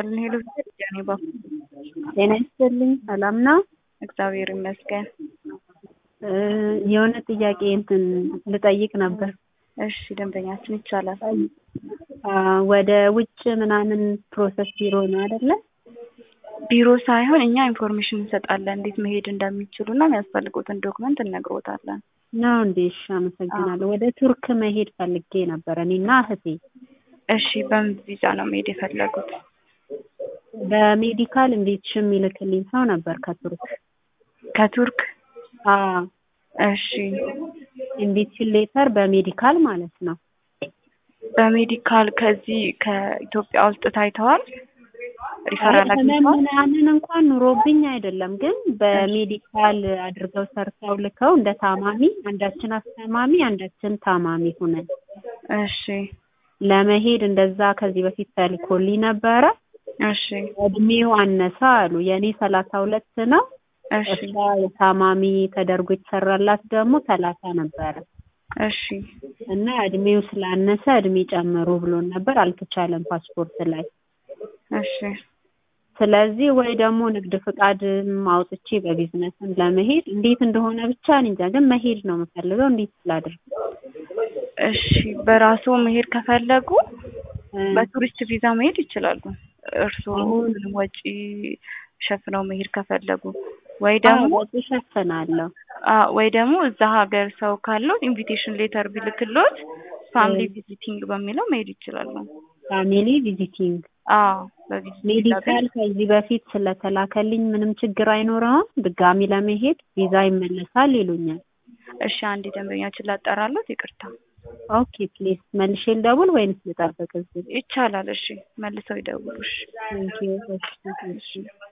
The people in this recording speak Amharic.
ይስጥልን። ሄሎ ጃኔ ባኩ ጤና ይስጥልኝ። ሰላም ነው? እግዚአብሔር ይመስገን። የሆነ ጥያቄ እንትን ልጠይቅ ነበር። እሺ ደንበኛችን ይቻላል። ወደ ውጭ ምናምን ፕሮሰስ ቢሮ ነው አይደለ? ቢሮ ሳይሆን እኛ ኢንፎርሜሽን እንሰጣለን፣ እንዴት መሄድ እንደሚችሉ እና የሚያስፈልጉትን ዶክመንት እነግሮታለን። ነው እንዴ? እሺ፣ አመሰግናለሁ። ወደ ቱርክ መሄድ ፈልጌ ነበር እኔና እህቴ። እሺ፣ በምን ቪዛ ነው መሄድ የፈለጉት? በሜዲካል እንዴት ሽም ይልክልኝ ሰው ነበር ከቱርክ ከቱርክ? አዎ። እሺ፣ ኢንቪቴሽን ሌተር በሜዲካል ማለት ነው። በሜዲካል ከዚህ ከኢትዮጵያ ውስጥ ታይተዋል? ሪፈራል ህመም አግኝተዋል? ምናምን እንኳን ኑሮብኝ አይደለም፣ ግን በሜዲካል አድርገው ሰርተው ልከው እንደ ታማሚ አንዳችን አስተማሚ አንዳችን ታማሚ ሆነን እሺ፣ ለመሄድ እንደዛ ከዚህ በፊት ተልኮልኝ ነበረ። እሺ፣ እድሜው አነሳ አሉ። የእኔ ሰላሳ ሁለት ነው። እሺ፣ እሷ የታማሚ ተደርጎ የተሰራላት ደግሞ ሰላሳ ነበረ እሺ፣ እና እድሜው ስላነሰ እድሜ ጨምሩ ብሎን ነበር። አልተቻለም ፓስፖርት ላይ እሺ። ስለዚህ ወይ ደግሞ ንግድ ፍቃድ አውጥቼ በቢዝነስም ለመሄድ እንዴት እንደሆነ ብቻ እኔ እንጃ፣ ግን መሄድ ነው የምፈልገው። እንዴት ስላድርግ? እሺ በራሱ መሄድ ከፈለጉ እ በቱሪስት ቪዛ መሄድ ይችላሉ። እርስዎ አሁን- ምንም ወጪ ሸፍነው መሄድ ከፈለጉ ወይ ደግሞ አዎ፣ ወጪ እሸፍናለሁ። አ ወይ ደግሞ እዛ ሀገር ሰው ካለው ኢንቪቴሽን ሌተር ቢልክሎት ፋሚሊ እ ቪዚቲንግ በሚለው መሄድ ይችላሉ። ፋሚሊ ቪዚቲንግ አዎ በቪዚት ቪዛ ሜዲካል ግን ከዚህ በፊት ስለተላከልኝ ምንም ችግር አይኖረውም። ድጋሚ ለመሄድ ቪዛ ይመለሳል ይሉኛል። እሺ አንድ ደንበኛችን ላጠራሎት፣ ይቅርታ ኦኬ ፕሊዝ መልሼ ልደውል ወይንስ ልጠብቅ እዚህ? ይቻላል። እሺ መልሰው ይደውሉ። እሺ ቴንኪው። እሺ፣ እሺ።